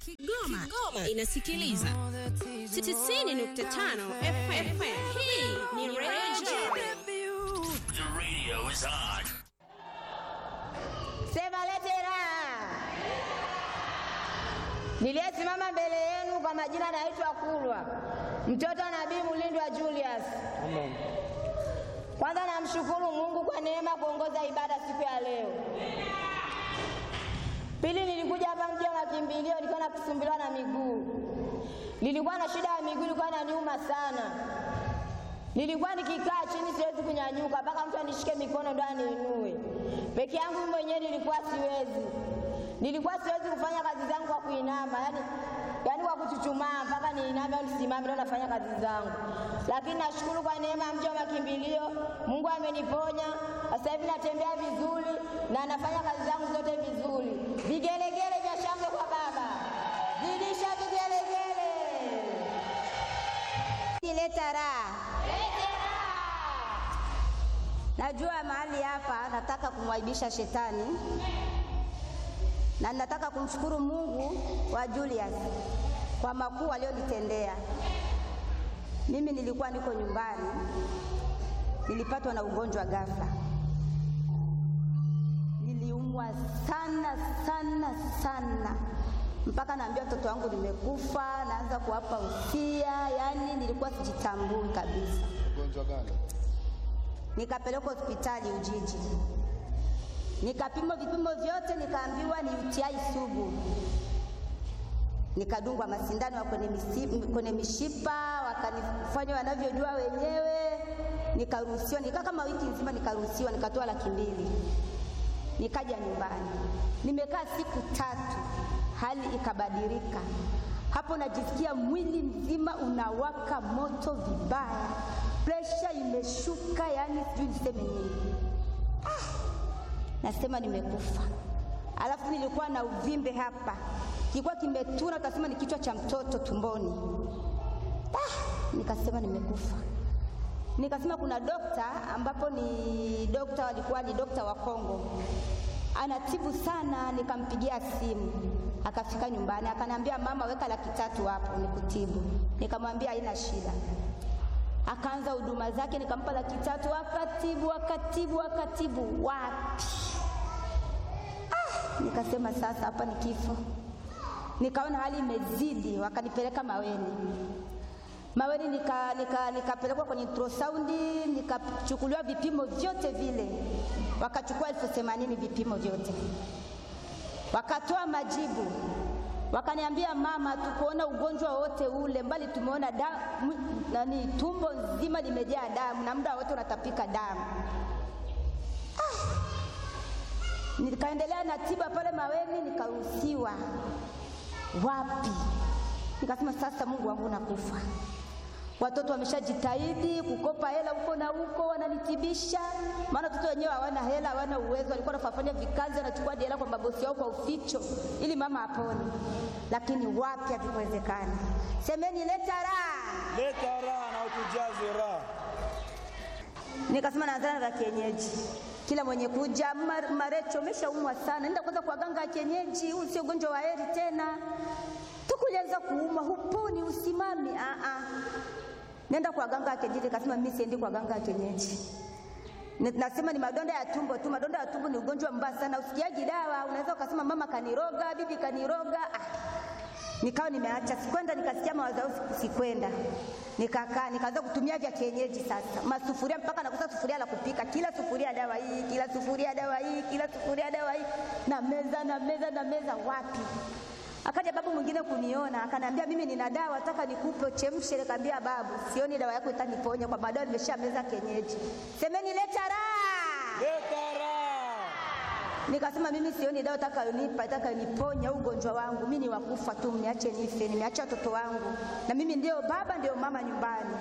Kigoma, Kigoma inasikiliza 90.5 FM. Hii ni Radio The radio is on. Sema lete raha. Niliyesimama mbele yenu kwa majina naitwa Kulwa, mtoto wa Nabii Mulindwa Julius. Amen. Kwanza namshukuru Mungu kwa neema kuongoza ibada siku ya leo. Pili, nilikuja hapa mji wa makimbilio, nilikuwa nakusumbuliwa na miguu. Nilikuwa na shida ya miguu, ilikuwa inaniuma sana. Nilikuwa nikikaa chini siwezi kunyanyuka, mpaka mtu anishike mikono ndo aniinue. Peke yangu mimi mwenyewe nilikuwa siwezi, nilikuwa siwezi kufanya kazi zangu kwa kuinama, yani yani kwa kuchuchumaa mpaka niiname au nisimame ndo nafanya kazi zangu. Lakini nashukuru kwa neema ya mji wa makimbilio, Mungu ameniponya. Sasa hivi natembea vizuri na nafanya kazi zangu zote vizuri. Vigelegele vya shangwe kwa Baba, zidisha vigelegele. Leta raha. Najua mahali hapa nataka kumwaibisha shetani na nataka kumshukuru Mungu wa Julius kwa makuu aliyonitendea. Mimi nilikuwa niko nyumbani, nilipatwa na ugonjwa ghafla, niliumwa sana sana sana mpaka naambia watoto wangu nimekufa, naanza kuwapa usia, yani nilikuwa sijitambui kabisa. Ugonjwa gani? Nikapelekwa hospitali Ujiji, nikapimwa vipimo vyote, nikaambiwa ni UTI sugu. Nikadungwa masindano ya kwenye, misi- kwenye mishipa, wakanifanya wanavyojua wenyewe, nikaruhusiwa. Nikaa kama wiki nzima, nikaruhusiwa, nikatoa laki mbili, nikaja nyumbani. Nimekaa siku tatu, hali ikabadilika. Hapo najisikia mwili mzima unawaka moto vibaya, presha imeshuka, yani sijui niseme nini. Nasema nimekufa. Alafu nilikuwa na uvimbe hapa, kilikuwa kimetuna, utasema ni kichwa cha mtoto tumboni. Ah, nikasema nimekufa. Nikasema kuna dokta ambapo ni dokta, walikuwa ni dokta wa Kongo, anatibu sana. Nikampigia simu, akafika nyumbani, akaniambia mama, weka laki tatu hapo nikutibu. Nikamwambia haina shida akaanza huduma zake, nikampa laki tatu, akatibu akatibu akatibu, wapi! Ah, nikasema sasa hapa ni kifo. Nikaona hali imezidi, wakanipeleka Maweni. Maweni nika, nika, nikapelekwa kwenye ultrasound, nikachukuliwa vipimo vyote vile, wakachukua elfu themanini vipimo vyote, wakatoa majibu wakaniambia mama, tukuona ugonjwa wote ule, mbali tumeona damu, nani, tumbo nzima limejaa damu na muda wote unatapika damu. Ah! Nikaendelea na tiba pale Maweni, nikaruhusiwa. Wapi? Nikasema sasa, Mungu wangu, nakufa. Watoto wameshajitahidi kukopa hela huko na huko, wananitibisha, maana watoto wenyewe hawana hela, hawana uwezo. Walikuwa wanafanya vikazi, wanachukua hadi hela kwa mabosi wao kwa uficho, ili mama apone, lakini wapi, havikuwezekana. Semeni leta raha. Leta raha na utujaze raha. Nikasema naanzana za kienyeji, kila mwenye kuja "Mar- Marecho, umeshaumwa sana, nenda kwanza kwa ganga ya kienyeji, huu sio ugonjwa wa heri tena. Tukulianza kuuma, huponi, usimami. Ah ah, nenda kwa ganga ya kienyeji. Nikasema mimi siendi kwa ganga ya kienyeji. Ni- Nasema ni madonda ya tumbo tu. Madonda ya tumbo ni ugonjwa mbaya sana, usikiaji dawa. Unaweza ukasema mama kaniroga, bibi kaniroga. Ah, nikawa nimeacha, sikwenda. Nikasikia mawazo yao, siku- sikwenda, nikakaa, nikaanza kutumia vya kienyeji sasa, masufuria mpaka nakosa sufuria la kupika, kila sufuria dawa hii, kila sufuria dawa hii, kila sufuria dawa hii, na meza na meza na meza, wapi? Akaja babu mwingine kuniona, akaniambia mimi nina dawa, nataka nikupe uchemshe. Nikamwambia babu, sioni dawa yako itaniponya kwa madawa nimesha meza kienyeji. Semeni leta raha. Leta raha. Nikasema mimi sioni dawa itakayonipa itakayoniponya ugonjwa wangu. Mimi ni wakufa tu, mniache nife. Nimeacha watoto wangu na mimi ndio baba ndio mama nyumbani.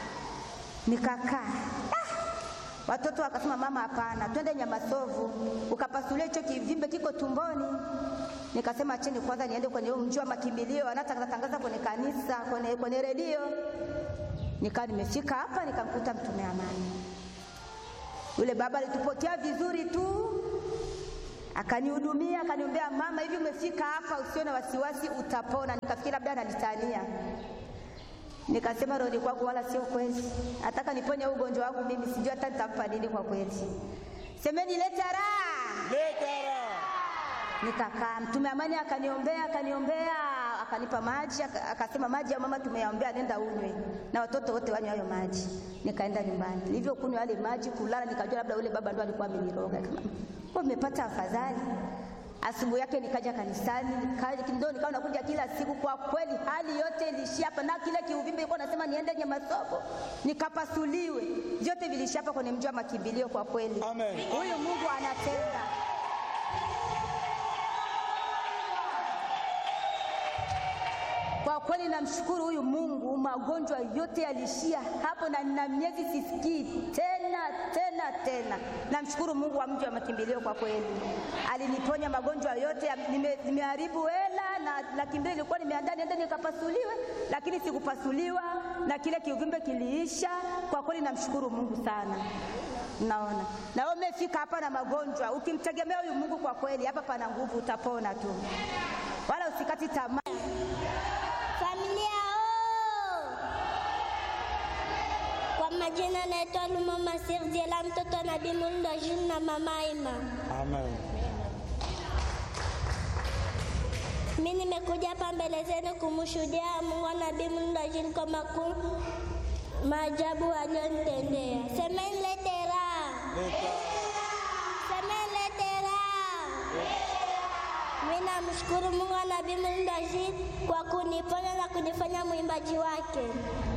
Nikakaa ah! Watoto wakasema mama, hapana, twende Nyamasovu ukapasulia hicho kivimbe kiko tumboni. Nikasema acheni kwanza niende kwenye huu mji wa makimbilio, wanatangaza tangaza kwenye kanisa, kwenye, kwenye redio. Nikawa nimefika hapa nikamkuta mtume amani. Yule baba alitupokea vizuri tu, akanihudumia, akaniombea, mama, hivi umefika hapa, usiwe na wasiwasi, utapona. Nikafikiri labda ananitania, nikasema roho kwangu, wala sio kweli, nataka niponye ugonjwa wangu mimi, sijui hata nitampa nini kwa kweli. Semeni leta raha. Leta raha. Nikakaa, mtume amani akaniombea, akaniombea, akanipa maji, aka- akasema maji ya mama tumeyaombea, nenda unywe na watoto wote wanywe hayo maji. Nikaenda nyumbani, nilivyokunywa yale maji, kulala, nikajua labda yule baba ndo alikuwa ameniroga. Kama kwa nimepata afadhali. Asubuhi yake nikaja kanisani, nikaja ndio nikawa nakuja kila siku. Kwa kweli hali yote ilishia hapa, na kile kiuvimbe ilikuwa nasema niende Nyamasobo nikapasuliwe, vyote vilishia hapa kwenye mji wa makimbilio. Kwa kweli Amen. huyu Mungu anatenda. Kwa kweli namshukuru huyu Mungu, magonjwa yote yalishia hapo, na nina miezi sisikii tena tena tena. Namshukuru Mungu wa mji wa makimbilio, kwa kweli aliniponya magonjwa yote. ya- nime- Nimeharibu hela na laki mbili ilikuwa nimeandaa niende nikapasuliwe, lakini sikupasuliwa na kile kiuvimbe kiliisha. Kwa kweli namshukuru Mungu sana. Naona na wewe umefika hapa na magonjwa, ukimtegemea huyu Mungu, kwa kweli hapa pana nguvu, utapona tu, wala usikati tamaa. Familia oo! Kwa majina naitwa Lumama Sirdiela, mtoto wa Nabii Mulndo Jules na mama Ima. Amen. Mimi nimekuja hapa mbele zenu kumshuhudia Mungu wa Nabii Mulndo Jules kwa makuu maajabu aliyonitendea. Semeni lete raha, semeni lete raha. Mimi namshukuru Mungu wa Nabii Mulndo Jules kwa kuniponya na kunifanya mwimbaji wake.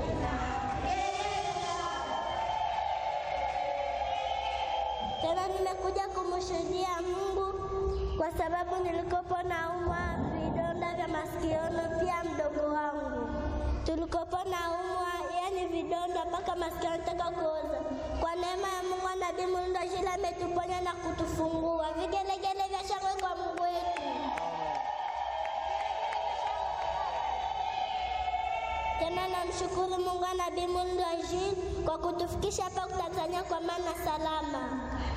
Tena nimekuja kumshuhudia Mungu kwa sababu nilikopo naumwa vidonda vya masikioni, pia mdogo wangu tulikopo naumwa, yani vidonda mpaka masikio yanataka kuoza. Kwa neema ya Mungu, Nabii Mulndo Jules ametuponya na kutufungua. Vigelegele vya shangwe kwa Mungu wetu. Tena namshukuru Mungu wa Nabii Mulndo Jules kwa kutufikisha hapa Tanzania kwa maana salama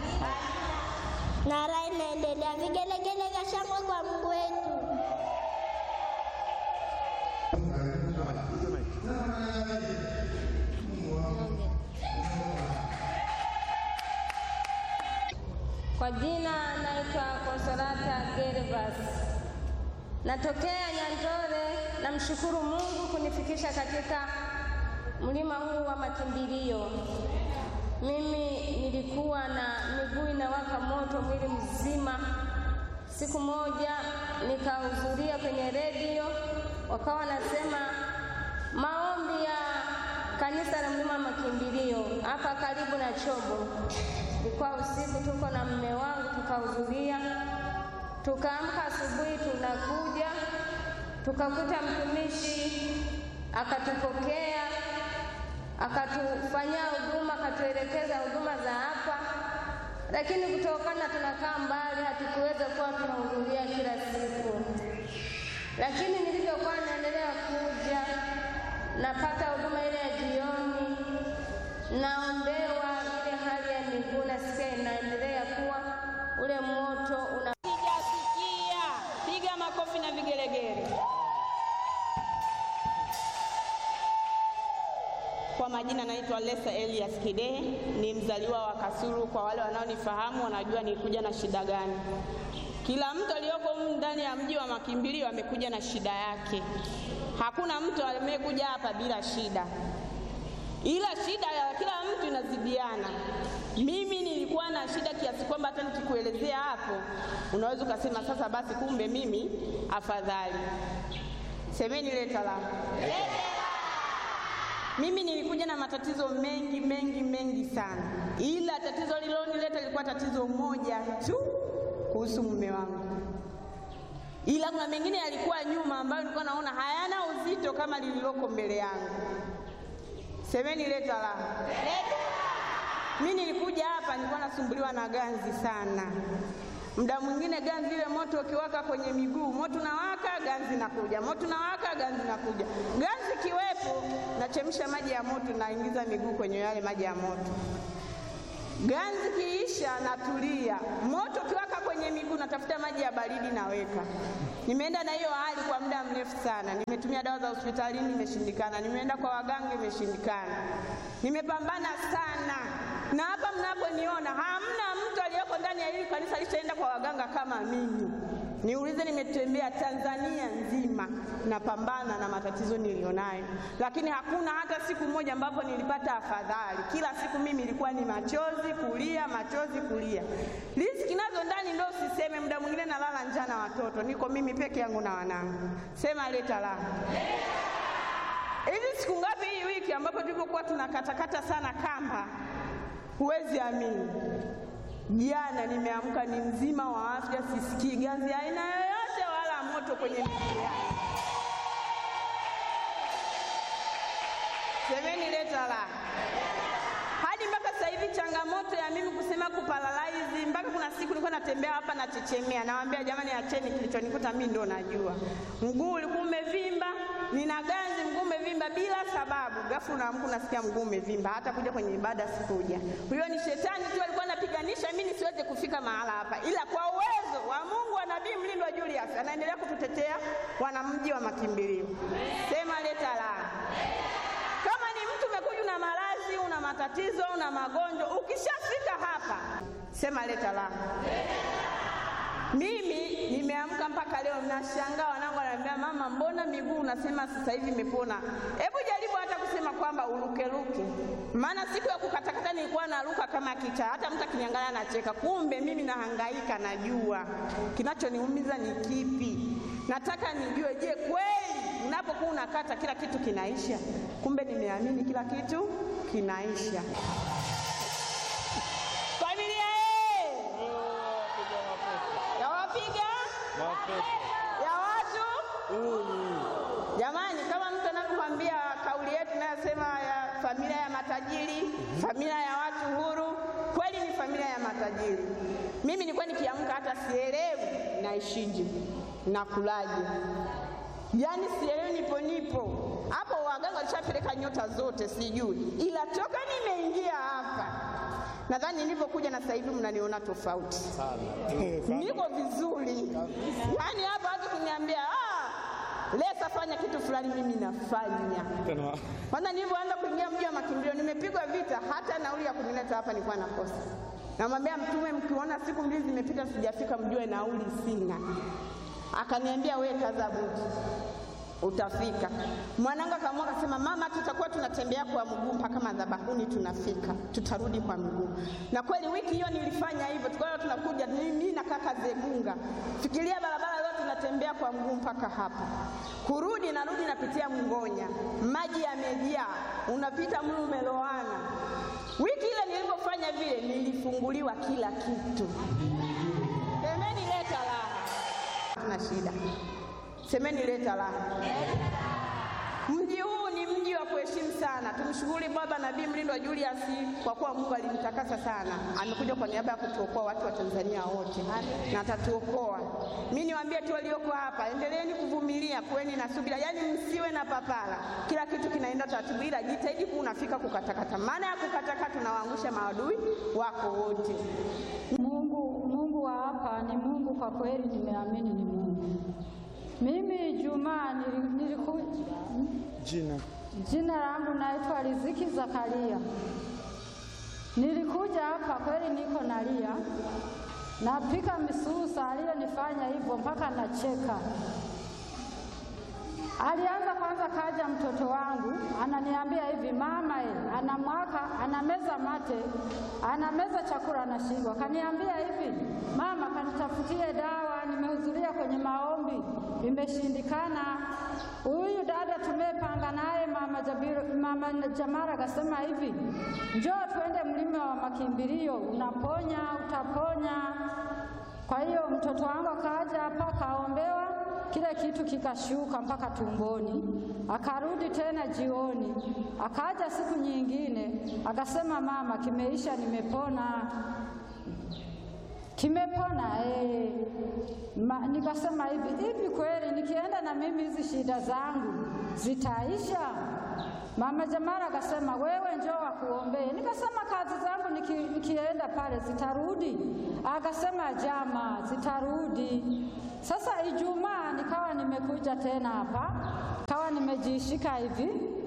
na raha inaendelea. Vigelegele vya shangwe kwa Mungu wetu. Kwa jina naitwa Konsolata Gervas, natokea Nyandore. Namshukuru Mungu kunifikisha katika mlima huu wa makimbilio. Mimi nilikuwa na miguu inawaka moto mwili mzima. Siku moja nikahudhuria kwenye redio, wakawa wanasema maombi ya kanisa la mlima wa makimbilio hapa karibu na Chobo. Ilikuwa usiku, tuko na mume wangu tukahudhuria, tukaamka asubuhi, tunakuja tukakuta mtumishi akatupokea, akatufanyia huduma, akatuelekeza huduma za hapa, lakini kutokana tunakaa mbali, hatukuweza kuwa tunahudhuria kila siku, lakini nilivyokuwa naendelea kuja napata huduma ile ya jioni, naombewa ile hali ya miguu, nasikia inaendelea kuwa ule moto una Piga sikia, piga makofi na vigelegele. Kwa majina naitwa Lesa Elias Kidehe, ni mzaliwa wa Kasulu. Kwa wale wanaonifahamu wanajua nilikuja na shida gani. Kila mtu aliyoko humu ndani ya mji wa makimbilio amekuja na shida yake. Hakuna mtu amekuja hapa bila shida, ila shida ya kila mtu inazidiana. Mimi nilikuwa na shida kiasi kwamba hata nikikuelezea hapo unaweza ukasema sasa basi, kumbe mimi afadhali. Semeni leta la mimi nilikuja na matatizo mengi mengi mengi sana, ila tatizo lililonileta lilikuwa tatizo moja tu kuhusu mume wangu, ila kuna mengine yalikuwa nyuma ambayo nilikuwa naona hayana uzito kama lililoko mbele yangu. Semeni leta la. Mimi nilikuja hapa nilikuwa nasumbuliwa na ganzi sana. Muda mwingine ganzi ile moto ukiwaka kwenye miguu, moto unawaka, ganzi nakuja, moto unawaka, ganzi nakuja. Ganzi kiwepo, nachemsha maji ya moto, naingiza miguu kwenye yale maji ya moto. ganzi kiisha, natulia. Moto ukiwaka kwenye miguu, natafuta maji ya baridi naweka. Nimeenda na hiyo hali kwa muda mrefu sana. Nimetumia dawa za hospitalini, imeshindikana. Nimeenda kwa waganga, imeshindikana. Nimepambana sana, na hapa mnaponiona hamna mtu aliyoko ndani ya hili kanisa alishaenda kwa waganga kama mimi. Niulize, nimetembea Tanzania nzima napambana na matatizo nilionayo, lakini hakuna hata siku moja ambapo nilipata afadhali. Kila siku mimi ilikuwa ni machozi kulia, machozi kulia. Riziki nazo ndani ndo usiseme, muda mwingine nalala njaa na watoto, niko mimi peke yangu na wanangu. Sema leta la hivi. Siku ngapi hii wiki ambapo tulipokuwa tunakatakata sana kamba, huwezi amini Jana nimeamka ni mzima wa afya, sisikii ganzi aina yoyote wala moto kwenye miguu yangu. Semeni leta la. Hadi mpaka sasa hivi changamoto ya mimi kusema kuparalaizi, mpaka kuna siku nilikuwa natembea hapa nachechemea, nawaambia jamani, acheni, kilichonikuta mimi ndo najua. Mguu ulikuwa umevimba, nina ganzi, mguu umevimba bila sababu. Ghafla unaamka unasikia mguu umevimba, hata kuja kwenye ibada sikuja. Huyo ni shetani tu alikuwa anapiganisha mimi nisiweze kufika mahala hapa, ila kwa uwezo wa Mungu wa Nabii Mlindwa Julius anaendelea kututetea wanamji wa makimbilio. Sema leta la. Kama ni mtu umekuja una maradhi, una matatizo, una magonjwa, ukishafika hapa sema leta la. Mimi nimeamka mpaka leo nashangaa, wanangu wananiambia mama, mbona miguu unasema sasa hivi imepona? Hebu jaribu hata kusema kwamba urukeruke, maana siku ya kukatakata nilikuwa naruka kama kicha, hata mtu akiniangalia anacheka. Kumbe mimi nahangaika, najua kinachoniumiza ni kipi. Nataka nijue, je, kweli unapokuwa unakata kila kitu kinaisha? Kumbe nimeamini kila kitu kinaisha. Familia ye yawapiga ya watu jamani, kama mtu anavyokwambia kauli yetu inayosema ya familia ya matajiri, familia ya watu huru, kweli ni familia ya matajiri. Mimi nilikuwa nikiamka hata sielewi naishije, nakulaje, yaani sielewi, nipo nipo hapo. Waganga walishapeleka nyota zote, sijui, ila toka nimeingia hapa nadhani nilivyokuja na sasa hivi mnaniona tofauti niko vizuri. Yaani hapa watu kuniambia ah, Lesa fanya kitu fulani, mimi nafanya. Kwanza nilivyoanza kuingia mji wa makimbilio, nimepigwa vita, hata nauli ya kunileta hapa nilikuwa nakosa. Namwambia Mtume, mkiona siku mbili zimepita sijafika, mjue nauli sina. Akaniambia we kaza buti utafika. Mwanangu akaamua akasema, mama, tutakuwa tunatembea kwa mguu mpaka madhabahuni, tunafika, tutarudi kwa mguu. Na kweli wiki hiyo nilifanya hivyo, tukawa tunakuja mimi na kaka Zegunga, fikiria barabara yote tunatembea kwa mguu mpaka hapa, kurudi narudi napitia Mngonya, maji yamejaa, unapita mlu umeloana. Wiki ile nilipofanya vile, nilifunguliwa kila kitu. Semeni leta raha, tuna shida Semeni leta raha. Mji huu ni mji wa kuheshimu sana. Tumshukuru Baba Nabii Mlindwa Julius kwa kuwa Mungu alimtakasa sana, amekuja kwa niaba ya kutuokoa watu wa Tanzania wote na atatuokoa. Mimi niwaambie tu walioko hapa, endeleeni kuvumilia, kuweni na subira, yaani msiwe na papara. Kila kitu kinaenda taratibu, ila jitahidi kuwa unafika kukatakata. Maana ya kukatakata, tunawaangusha maadui wako wote. Mungu, Mungu wa hapa ni Mungu kwa kweli, nimeamini ni Mungu. Mimi Juma nilikuja, Jina jina langu naitwa Riziki Zakaria. Nilikuja hapa kweli, niko nalia, napika misusa, aliyonifanya hivyo mpaka nacheka. Alianza kwanza, kaja mtoto wangu ananiambia hivi, mama e, anamwaka anameza mate, anameza chakula anashindwa. Kaniambia hivi, mama, kanitafutie dawa, nimehudhuria kwenye maombi imeshindikana. Huyu dada tumepanga naye mama, Jabiru, mama Jamara akasema hivi, njoo tuende mlima wa makimbilio, unaponya utaponya. Kwa hiyo mtoto wangu akaja hapa kaombewa kile kitu kikashuka mpaka tumboni, akarudi tena jioni, akaja siku nyingine akasema, mama, kimeisha, nimepona, kimepona eh. Ma, nikasema hivi hivi, kweli nikienda na mimi hizi shida zangu zitaisha? Mama Jamara akasema wewe njoo akuombee. Nikasema kazi zangu niki, nikienda pale zitarudi? Akasema jama, zitarudi. Sasa Ijumaa nikawa nimekuja tena hapa, kawa nimejishika hivi,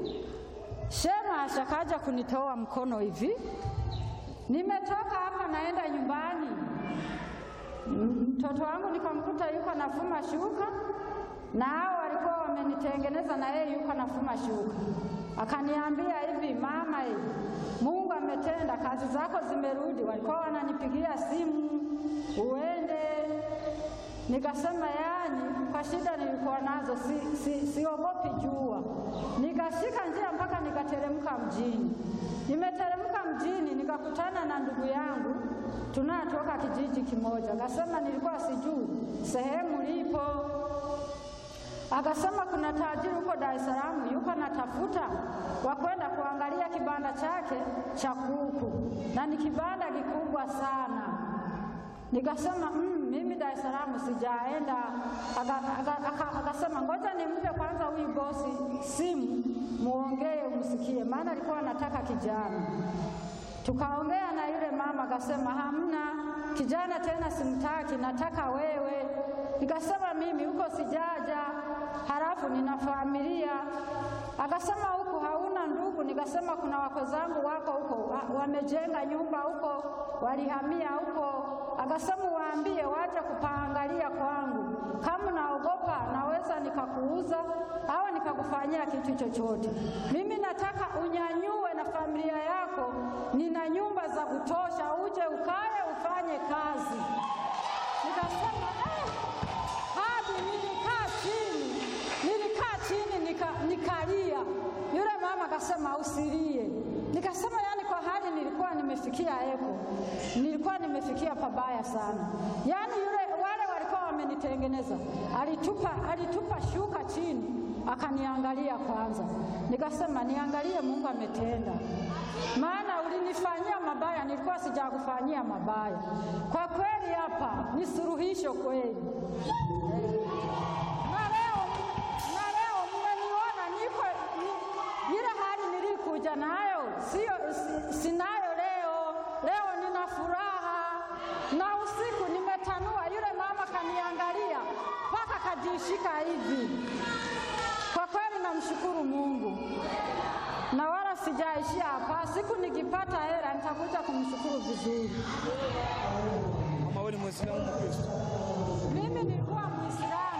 Shema ashakaja kunitoa mkono hivi, nimetoka hapa naenda nyumbani, mtoto wangu nikamkuta yuko nafuma shuka na hao walikuwa wamenitengeneza na yeye yuko nafuma shuka. Akaniambia hivi, mama, hivi Mungu ametenda, kazi zako zimerudi. Walikuwa wananipigia simu uende. Nikasema yani, kwa shida nilikuwa nazo si, si, siogopi jua. Nikashika njia mpaka nikateremka mjini. Nimeteremka mjini nikakutana na ndugu yangu tunatoka kijiji kimoja. Akasema nilikuwa sijui sehemu lipo Akasema kuna tajiri huko Dar es Salaam yuko natafuta wa kwenda kuangalia kibanda chake cha kuku, na ni kibanda kikubwa sana. Nikasema mm, mimi Dar es Salaam sijaenda. Akasema ngoja nimpe kwanza huyu bosi simu, muongee umsikie, maana alikuwa anataka kijana. Tukaongea na yule mama, akasema hamna kijana tena, simtaki, nataka wewe. Nikasema mimi huko sijaja, halafu nina familia. Akasema huku hauna ndugu? Nikasema kuna wako zangu wako huko, wamejenga nyumba huko, walihamia huko. Akasema waambie waje kupaangalia kwangu, kama naogopa naweza nikakuuza au nikakufanyia kitu chochote. Mimi nataka unyanyue na familia yako, nina nyumba za kutosha, uje ukae ufanye kazi. Nikasema eh, hadi nilikaa chini, nilikaa chini nika, nikalia. Yule mama akasema usilie. Nikasema yani, kwa hali nilikuwa nimefikia eko, nilikuwa nimefikia pabaya sana. Yani yule wale walikuwa wamenitengeneza, alitupa, alitupa shuka chini akaniangalia kwanza. Nikasema niangalie, Mungu ametenda, maana ulinifanyia mabaya, nilikuwa sijakufanyia mabaya. Kwa kweli hapa ni suluhisho kweli. Na leo na leo mmeniona niko ni- ile hali nilikuja nayo sio si, sinayo leo. Leo nina furaha na usiku nimetanua, yule mama kaniangalia mpaka kajishika hivi. Kwa kweli namshukuru Mungu na wala sijaishia hapa. Siku nikipata hela nitakuja kumshukuru vizuri. Mama wewe ni Muislamu Mkristo? Mimi nilikuwa Muislamu